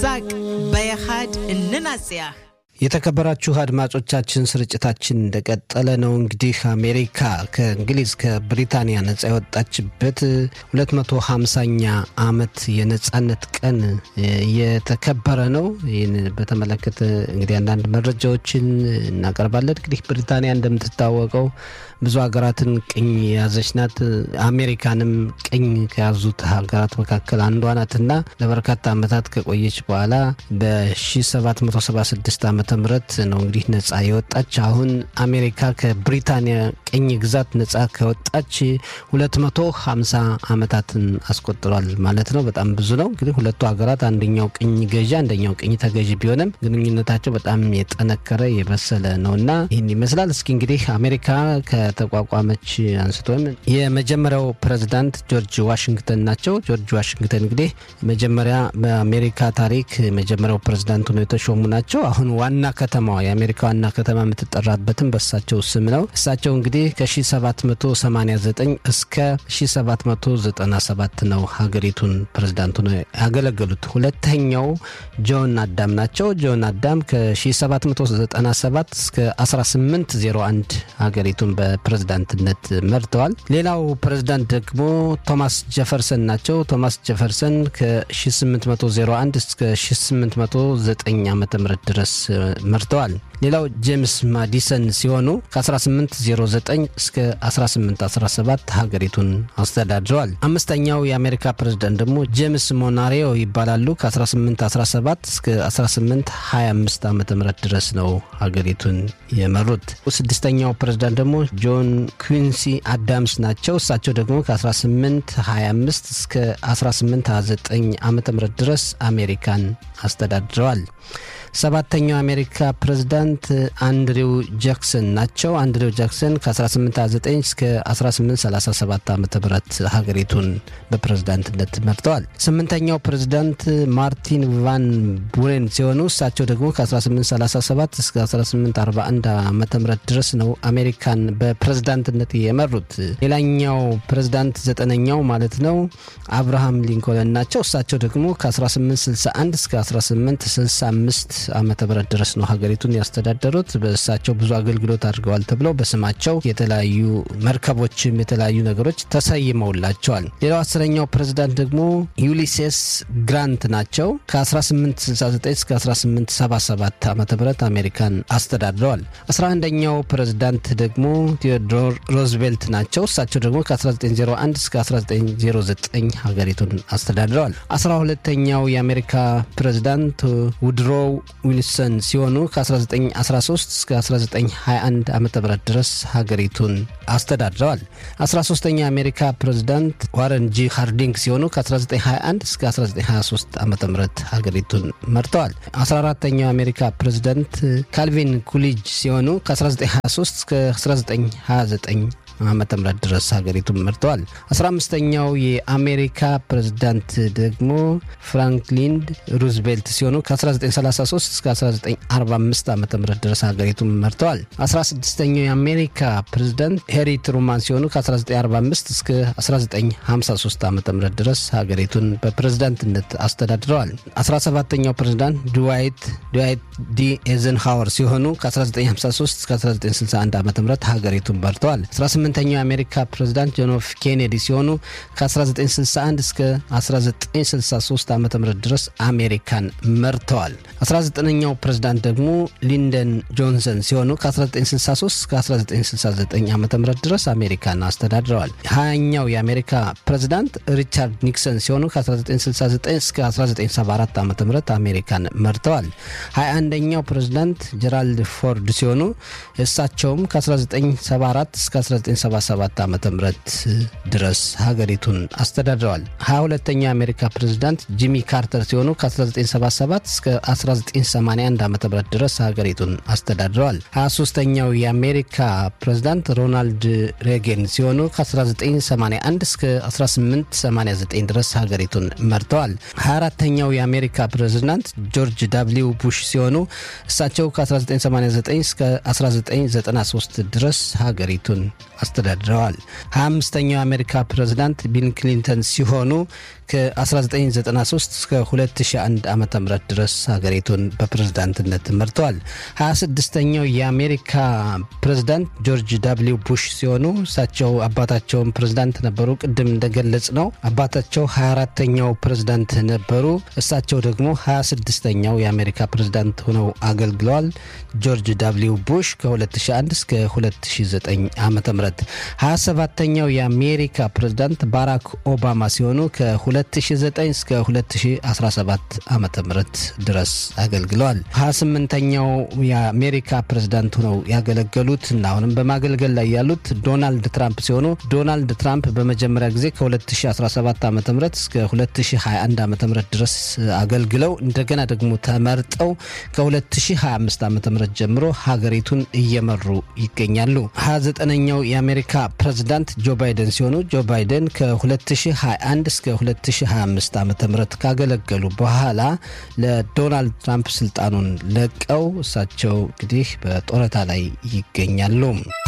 ዛግ በየሃድ እንናጽያ የተከበራችሁ አድማጮቻችን ስርጭታችን እንደቀጠለ ነው። እንግዲህ አሜሪካ ከእንግሊዝ ከብሪታንያ ነጻ የወጣችበት 250ኛ ዓመት የነጻነት ቀን እየተከበረ ነው። ይህን በተመለከተ እንግዲህ አንዳንድ መረጃዎችን እናቀርባለን። እንግዲህ ብሪታንያ እንደምትታወቀው ብዙ ሀገራትን ቅኝ የያዘች ናት። አሜሪካንም ቅኝ ከያዙት ሀገራት መካከል አንዷ ናትና ለበርካታ ዓመታት ከቆየች በኋላ በ1776 ዓ ምህረት ነው እንግዲህ ነጻ የወጣች። አሁን አሜሪካ ከብሪታንያ ቅኝ ግዛት ነጻ ከወጣች 250 ዓመታትን አስቆጥሯል ማለት ነው። በጣም ብዙ ነው። እንግዲህ ሁለቱ ሀገራት አንደኛው ቅኝ ገዢ፣ አንደኛው ቅኝ ተገዢ ቢሆንም ግንኙነታቸው በጣም የጠነከረ የበሰለ ነው እና ይህን ይመስላል። እስኪ እንግዲህ አሜሪካ ከተቋቋመች አንስቶ የመጀመሪያው ፕሬዚዳንት ጆርጅ ዋሽንግተን ናቸው። ጆርጅ ዋሽንግተን እንግዲህ መጀመሪያ በአሜሪካ ታሪክ መጀመሪያው ፕሬዚዳንት ሆነው የተሾሙ ናቸው። አሁን ዋና ከተማዋ የአሜሪካ ዋና ከተማ የምትጠራበትም በእሳቸው ስም ነው። እሳቸው እንግዲህ ከ1789 እስከ 1797 ነው ሀገሪቱን ፕሬዚዳንት ሆነው ያገለገሉት። ሁለተኛው ጆን አዳም ናቸው። ጆን አዳም ከ1797 እስከ 1801 ሀገሪቱን በፕሬዝዳንትነት መርተዋል። ሌላው ፕሬዝዳንት ደግሞ ቶማስ ጀፈርሰን ናቸው። ቶማስ ጀፈርሰን ከ1801 እስከ 1809 ዓ ም ድረስ መርተዋል። ሌላው ጄምስ ማዲሰን ሲሆኑ ከ1809 እስከ 1817 ሀገሪቱን አስተዳድረዋል። አምስተኛው የአሜሪካ ፕሬዝዳንት ደግሞ ጄምስ ሞናሬዮ ይባላሉ። ከ1817 እስከ 1825 ዓ ም ድረስ ነው ሀገሪቱን የመሩት። ስድስተኛው ፕሬዝዳንት ደግሞ ጆን ኩዊንሲ አዳምስ ናቸው። እሳቸው ደግሞ ከ1825 እስከ 1829 ዓ ም ድረስ አሜሪካን አስተዳድረዋል። ሰባተኛው የአሜሪካ ፕሬዝዳንት አንድሪው ጃክሰን ናቸው። አንድሪው ጃክሰን ከ1829 እስከ 1837 ዓ ም ሀገሪቱን በፕሬዝዳንትነት መርተዋል። ስምንተኛው ፕሬዝዳንት ማርቲን ቫን ቡሬን ሲሆኑ እሳቸው ደግሞ ከ1837 እስከ 1841 ዓ ም ድረስ ነው አሜሪካን በፕሬዝዳንትነት የመሩት። ሌላኛው ፕሬዝዳንት ዘጠነኛው ማለት ነው አብርሃም ሊንኮለን ናቸው። እሳቸው ደግሞ ከ1861 እስከ 1865 ዓመተ ምህረት ድረስ ነው ሀገሪቱን ያስተዳደሩት። በእሳቸው ብዙ አገልግሎት አድርገዋል ተብለው በስማቸው የተለያዩ መርከቦችም የተለያዩ ነገሮች ተሰይመውላቸዋል። ሌላው አስረኛው ፕሬዝዳንት ደግሞ ዩሊሴስ ግራንት ናቸው። ከ1869 እስከ 1877 ዓ ም አሜሪካን አስተዳድረዋል። 11ኛው ፕሬዝዳንት ደግሞ ቴዎዶር ሮዝቬልት ናቸው። እሳቸው ደግሞ ከ1901 እስከ 1909 ሀገሪቱን አስተዳድረዋል። 12ኛው የአሜሪካ ፕሬዝዳንት ውድሮው ዊልሰን ሲሆኑ ከ1913 እስከ 1921 ዓ ም ድረስ ሀገሪቱን አስተዳድረዋል። 13ኛ የአሜሪካ ፕሬዝዳንት ዋረን ጂ ሃርዲንግ ሲሆኑ ከ1921 እስከ 1923 ዓ ም ሀገሪቱን መርተዋል። 14ተኛው የአሜሪካ ፕሬዝዳንት ካልቪን ኩሊጅ ሲሆኑ ከ1923 እስከ 1929 ዓመተ ምህረት ድረስ ሀገሪቱን መርተዋል። 15ኛው የአሜሪካ ፕሬዝዳንት ደግሞ ፍራንክሊን ሩዝቬልት ሲሆኑ ከ1933 እስከ 1945 ዓ ም ድረስ ሀገሪቱን መርተዋል። 16ኛው የአሜሪካ ፕሬዝዳንት ሄሪ ትሩማን ሲሆኑ ከ1945 እስከ 1953 ዓ ም ድረስ ሀገሪቱን በፕሬዝዳንትነት አስተዳድረዋል። 17ኛው ፕሬዝዳንት ድዋይት ድዋይት ዲ ኤዘንሃወር ሲሆኑ ከ1953 እስከ 1961 ዓ ም ሀገሪቱን መርተዋል። 18ኛው የአሜሪካ ፕሬዝዳንት ጆን ኤፍ ኬኔዲ ሲሆኑ ከ1961 እስከ 1963 ዓ ም ድረስ አሜሪካን መርተዋል። 19ኛው ፕሬዝዳንት ደግሞ ሊንደን ጆንሰን ሲሆኑ ከ1963 እስከ 1969 ዓ ም ድረስ አሜሪካን አስተዳድረዋል። 20ኛው የአሜሪካ ፕሬዝዳንት ሪቻርድ ኒክሰን ሲሆኑ ከ1969 እስከ 1974 ዓ ም አሜሪካን መርተዋል። 21ኛው ፕሬዝዳንት ጀራልድ ፎርድ ሲሆኑ እሳቸውም ከ1974 እስከ 1977 ዓ ም ድረስ ሀገሪቱን አስተዳድረዋል። 22ኛው የአሜሪካ ፕሬዝዳንት ጂሚ ካርተር ሲሆኑ ከ1977 እስከ 1981 ዓ ም ድረስ ሀገሪቱን አስተዳድረዋል። 23ኛው የአሜሪካ ፕሬዝዳንት ሮናልድ ሬጌን ሲሆኑ ከ1981 እስከ 1889 ድረስ ሀገሪቱን መርተዋል። 24ኛው የአሜሪካ ፕሬዝዳንት ጆርጅ ዳብሊው ቡሽ ሲሆኑ እሳቸው ከ1989 እስከ 1993 ድረስ ሀገሪቱን አስተዳድረዋል። 25ኛው የአሜሪካ ፕሬዝዳንት ቢል ክሊንተን ሲሆኑ ከ1993 እስከ 2001 ዓ ም ድረስ ሀገሪቱን በፕሬዝዳንትነት መርተዋል። 26ኛው የአሜሪካ ፕሬዝዳንት ጆርጅ ዳብሊው ቡሽ ሲሆኑ እሳቸው አባታቸውን ፕሬዝዳንት ነበሩ። ቅድም እንደገለጽ ነው አባታቸው 24ተኛው ፕሬዝዳንት ነበሩ። እሳቸው ደግሞ 26ኛው የአሜሪካ ፕሬዝዳንት ሆነው አገልግለዋል። ጆርጅ ዳብሊው ቡሽ ከ2001 እስከ 2009 ዓ ም 27ተኛው የአሜሪካ ፕሬዝዳንት ባራክ ኦባማ ሲሆኑ ከ2009 እስከ 2017 ዓ ም ድረስ አገልግለዋል። 28ኛው የአሜሪካ ፕሬዝዳንት ሆነው ያገለገሉት እና አሁንም በማገልገል ላይ ያሉት ዶናልድ ትራምፕ ሲሆኑ ዶናልድ ትራምፕ በመጀመሪያ ጊዜ ከ2017 ዓ ም እስከ 2021 ዓ ም ድረስ አገልግለው እንደገና ደግሞ ተመርጠው ከ2025 ዓ ም ጀምሮ ሀገሪቱን እየመሩ ይገኛሉ። 29ኛው የአሜሪካ ፕሬዝዳንት ጆ ባይደን ሲሆኑ ጆ ባይደን ከ2021 እስከ 2025 ዓ ም ካገለገሉ በኋላ ለዶናልድ ትራምፕ ስልጣኑን ለቀው እሳቸው እንግዲህ በጡረታ ላይ ይገኛሉ።